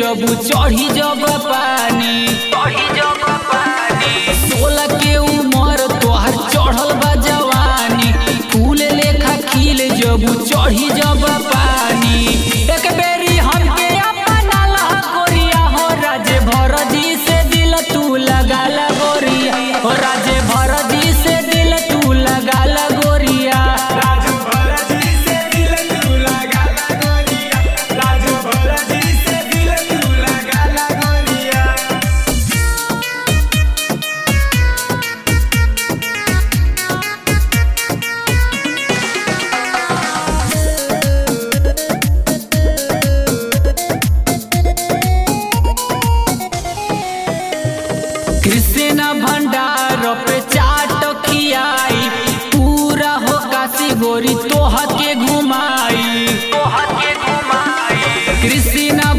जब चढ़ी जब पानी चढ़ी जब पानी सोलह के उम्र तोहर चढ़ल बा जवानी फूल लेखा खिल जब चढ़ी जब पानी एक बेरी हमके अपना ला गोरिया हो राजे भर जी से दिल तू लगा ला गोरिया हो राजे भर जी से दिल तू लगा ला गोरिया राजू भरजी से दिल तू लगा ला गोरिया राजू भरजी से दिल तू लगा ला गोरिया कृष्ण भंडार पे चाट खियाई पूरा हो काशी गोरी तोह के घुमाई कृष्ण